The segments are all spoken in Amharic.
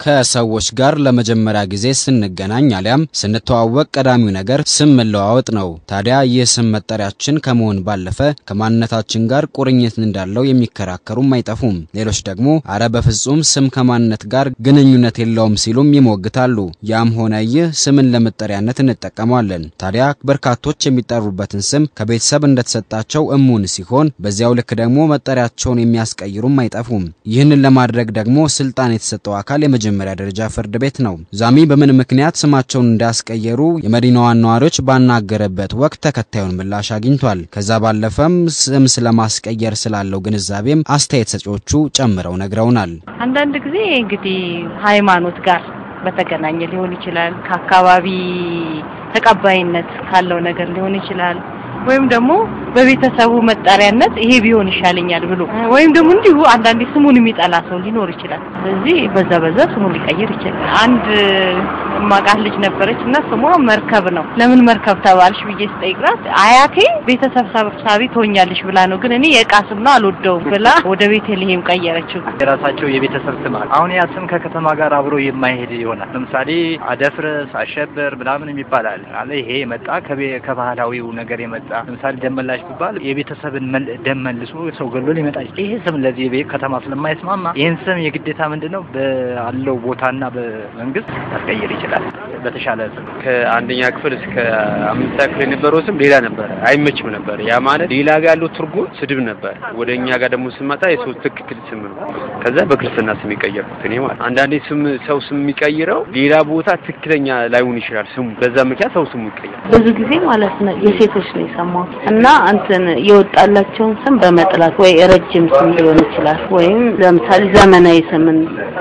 ከሰዎች ጋር ለመጀመሪያ ጊዜ ስንገናኝ አሊያም ስንተዋወቅ ቀዳሚው ነገር ስም መለዋወጥ ነው። ታዲያ ይህ ስም መጠሪያችን ከመሆን ባለፈ ከማንነታችን ጋር ቁርኝት እንዳለው የሚከራከሩም አይጠፉም። ሌሎች ደግሞ አረ በፍጹም ስም ከማንነት ጋር ግንኙነት የለውም ሲሉም ይሞግታሉ። ያም ሆነ ይህ ስምን ለመጠሪያነት እንጠቀመዋለን። ታዲያ በርካቶች የሚጠሩበትን ስም ከቤተሰብ እንደተሰጣቸው እሙን ሲሆን፣ በዚያው ልክ ደግሞ መጠሪያቸውን የሚያስቀይሩም አይጠፉም። ይህንን ለማድረግ ደግሞ ስልጣን የተሰጠው አካል የመጀመሪያ ደረጃ ፍርድ ቤት ነው። ዛሚ በምን ምክንያት ስማቸውን እንዳስቀየሩ የመዲናዋን ነዋሪዎች ባናገረበት ወቅት ተከታዩን ምላሽ አግኝቷል። ከዛ ባለፈም ስም ስለማስቀየር ስላለው ግንዛቤም አስተያየት ሰጪዎቹ ጨምረው ነግረውናል። አንዳንድ ጊዜ እንግዲህ ሃይማኖት ጋር በተገናኘ ሊሆን ይችላል። ከአካባቢ ተቀባይነት ካለው ነገር ሊሆን ይችላል ወይም ደግሞ በቤተሰቡ መጠሪያነት ይሄ ቢሆን ይሻለኛል ብሎ ወይም ደግሞ እንዲሁ አንዳንዴ ስሙን የሚጠላ ሰው ሊኖር ይችላል። ስለዚህ በዛ በዛ ስሙን ሊቀይር ይችላል። አንድ ማቃት ልጅ ነበረች እና ስሟ መርከብ ነው። ለምን መርከብ ተባልሽ ብዬ ስጠይቅራት አያቴ ቤተሰብ ሰብሳቢ ትሆኛለሽ ብላ ነው፣ ግን እኔ የእቃ ስም ነው አልወደውም ብላ ወደ ቤተልሔም ቀየረችው። የራሳቸው የቤተሰብ ስም አለ። አሁን ያ ስም ከከተማ ጋር አብሮ የማይሄድ ይሆናል። ለምሳሌ አደፍርስ፣ አሸብር ምናምን የሚባል አለ አለ ይሄ የመጣ ከባህላዊው ነገር የመጣ ለምሳሌ ደመላሽ ቢባል የቤተሰብን ደም መልሶ ሰው ገሎ ሊመጣ ይችላል። ይሄ ስም ለዚህ ከተማ ስለማይስማማ ይህን ስም የግዴታ ምንድን ነው ባለው ቦታና በመንግስት ያስቀይር ይችላል። በተሻለ ስም ከአንደኛ ክፍል እስከ አምስት ክፍል የነበረው ስም ሌላ ነበረ፣ አይመችም ነበር። ያ ማለት ሌላ ጋር ያለው ትርጉም ስድብ ነበር። ወደ እኛ ጋር ደግሞ ስመጣ የሰው ትክክል ስም ነው። ከዛ በክርስትና ስም የቀየርኩት እኔ ማለት አንዳንዴ ስም ሰው ስም የሚቀይረው ሌላ ቦታ ትክክለኛ ላይሆን ይችላል ስሙ። በዛ ምክንያት ሰው ስሙ ይቀየራል። ብዙ ጊዜ ማለት ነው የሴቶች ነው የሰማሁት እና እንትን የወጣላቸውን ስም በመጥላት ወይ ረጅም ስም ሊሆን ይችላል ወይም ለምሳሌ ዘመናዊ ስምን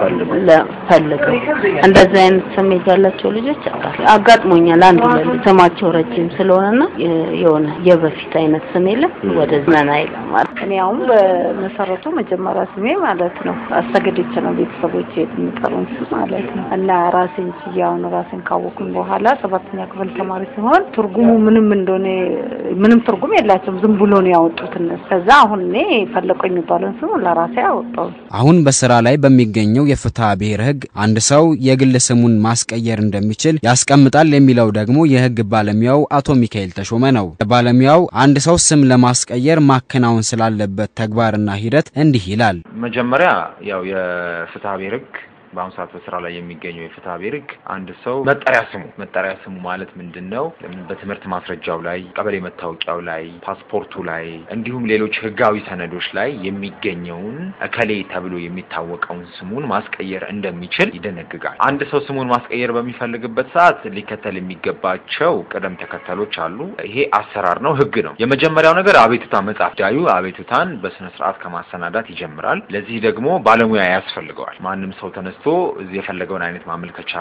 ፈልገው እንደዚህ አይነት ስሜት ያላቸው ልጆች አጋጥሞኛል። አንዱ ለልጅ ስማቸው ረጅም ስለሆነና የሆነ የበፊት አይነት ስም የለም ወደ ዘመናዊ ለማለት እኔ አሁን በመሰረቱ መጀመሪያ ስሜ ማለት ነው አሰገደች ነው ቤተሰቦች የሚጠሩን ስም ማለት ነው እና ራሴን ችያውን ራሴን ካወኩኝ በኋላ ሰባተኛ ክፍል ተማሪ ሲሆን ትርጉሙ ምንም እንደሆነ ምንም ትርጉም የላቸውም። ዝም ብሎ ነው ያወጡት እነሱ። ከዛ አሁን እኔ ፈለቀው የሚባለውን ስም ለራሴ አወጣው። አሁን በስራ ላይ በሚገኘው የፍትሐ ብሔር ሕግ አንድ ሰው የግል ስሙን ማስቀየር እንደሚችል ያስቀምጣል የሚለው ደግሞ የሕግ ባለሙያው አቶ ሚካኤል ተሾመ ነው። ባለሙያው አንድ ሰው ስም ለማስቀየር ማከናወን ስላለበት ተግባርና ሂደት እንዲህ ይላል። መጀመሪያ ያው የፍትሐ ብሔር ሕግ በአሁኑ ሰዓት በስራ ላይ የሚገኘው የፍትሐ ብሔር ሕግ አንድ ሰው መጠሪያ ስሙ መጠሪያ ስሙ ማለት ምንድን ነው? በትምህርት ማስረጃው ላይ፣ ቀበሌ መታወቂያው ላይ፣ ፓስፖርቱ ላይ እንዲሁም ሌሎች ህጋዊ ሰነዶች ላይ የሚገኘውን እከሌ ተብሎ የሚታወቀውን ስሙን ማስቀየር እንደሚችል ይደነግጋል። አንድ ሰው ስሙን ማስቀየር በሚፈልግበት ሰዓት ሊከተል የሚገባቸው ቅደም ተከተሎች አሉ። ይሄ አሰራር ነው፣ ህግ ነው። የመጀመሪያው ነገር አቤቱታ መጻፍ። ዳዩ አቤቱታን በስነ ስርዓት ከማሰናዳት ይጀምራል። ለዚህ ደግሞ ባለሙያ ያስፈልገዋል። ማንም ሰው ተነስቶ እዚህ የፈለገውን አይነት ማመልከቻ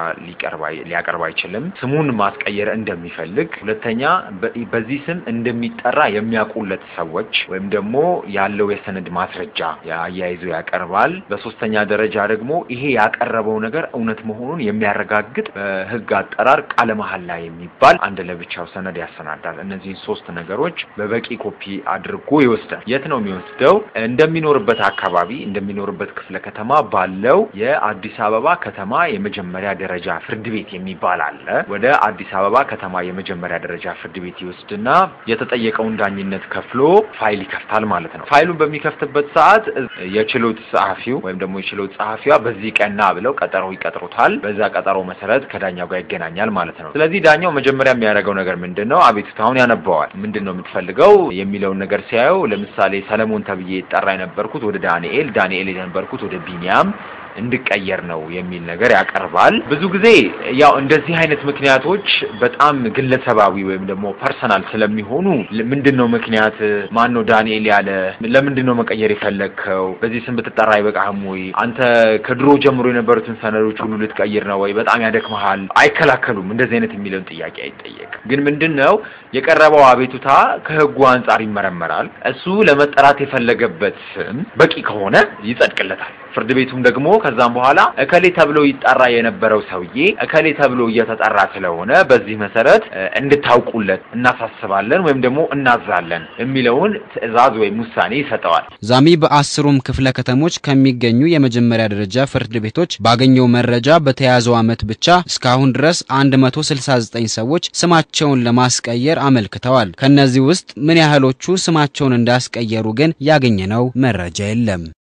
ሊያቀርብ አይችልም። ስሙን ማስቀየር እንደሚፈልግ፣ ሁለተኛ በዚህ ስም እንደሚጠራ የሚያውቁለት ሰዎች ወይም ደግሞ ያለው የሰነድ ማስረጃ አያይዞ ያቀርባል። በሶስተኛ ደረጃ ደግሞ ይሄ ያቀረበው ነገር እውነት መሆኑን የሚያረጋግጥ በህግ አጠራር ቃለ መሐላ የሚባል አንድ ለብቻው ሰነድ ያሰናዳል። እነዚህን ሶስት ነገሮች በበቂ ኮፒ አድርጎ ይወስዳል። የት ነው የሚወስደው? እንደሚኖርበት አካባቢ እንደሚኖርበት ክፍለ ከተማ ባለው የአዲስ አበባ ከተማ የመጀመሪያ ደረጃ ፍርድ ቤት የሚባል አለ። ወደ አዲስ አበባ ከተማ የመጀመሪያ ደረጃ ፍርድ ቤት ይወስድና የተጠየቀውን ዳኝነት ከፍሎ ፋይል ይከፍታል ማለት ነው። ፋይሉን በሚከፍትበት ሰዓት የችሎት ጸሐፊው ወይም ደግሞ የችሎት ጸሐፊዋ በዚህ ቀና ብለው ቀጠሮ ይቀጥሩታል። በዛ ቀጠሮ መሰረት ከዳኛው ጋር ይገናኛል ማለት ነው። ስለዚህ ዳኛው መጀመሪያ የሚያደርገው ነገር ምንድን ነው? አቤቱታውን ያነበዋል። ምንድን ነው የምትፈልገው የሚለውን ነገር ሲያየው፣ ለምሳሌ ሰለሞን ተብዬ ይጠራ የነበርኩት ወደ ዳንኤል፣ ዳንኤል የነበርኩት ወደ ቢኒያም እንድቀየር ነው የሚል ነገር ያቀርባል። ብዙ ጊዜ ያው እንደዚህ አይነት ምክንያቶች በጣም ግለሰባዊ ወይም ደግሞ ፐርሰናል ስለሚሆኑ ምንድን ነው ምክንያት ማን ነው ዳንኤል ያለ ለምንድን ነው መቀየር የፈለግከው? በዚህ ስም ብትጠራ አይበቃህም ወይ? አንተ ከድሮ ጀምሮ የነበሩትን ሰነዶች ሁሉ ልትቀይር ነው ወይ? በጣም ያደክመሃል። አይከላከሉም። እንደዚህ አይነት የሚለውን ጥያቄ አይጠየቅም። ግን ምንድን ነው የቀረበው አቤቱታ ከህጉ አንጻር ይመረመራል። እሱ ለመጠራት የፈለገበት ስም በቂ ከሆነ ይጸድቅለታል። ፍርድ ቤቱም ደግሞ ከዛም በኋላ እከሌ ተብሎ ይጠራ የነበረው ሰውዬ እከሌ ተብሎ እየተጠራ ስለሆነ በዚህ መሰረት እንድታውቁለት እናሳስባለን ወይም ደግሞ እናዛለን የሚለውን ትዕዛዝ ወይም ውሳኔ ይሰጠዋል። ዛሚ በአስሩም ክፍለ ከተሞች ከሚገኙ የመጀመሪያ ደረጃ ፍርድ ቤቶች ባገኘው መረጃ በተያዘው ዓመት ብቻ እስካሁን ድረስ 169 ሰዎች ስማቸውን ለማስቀየር አመልክተዋል። ከነዚህ ውስጥ ምን ያህሎቹ ስማቸውን እንዳስቀየሩ ግን ያገኘነው መረጃ የለም።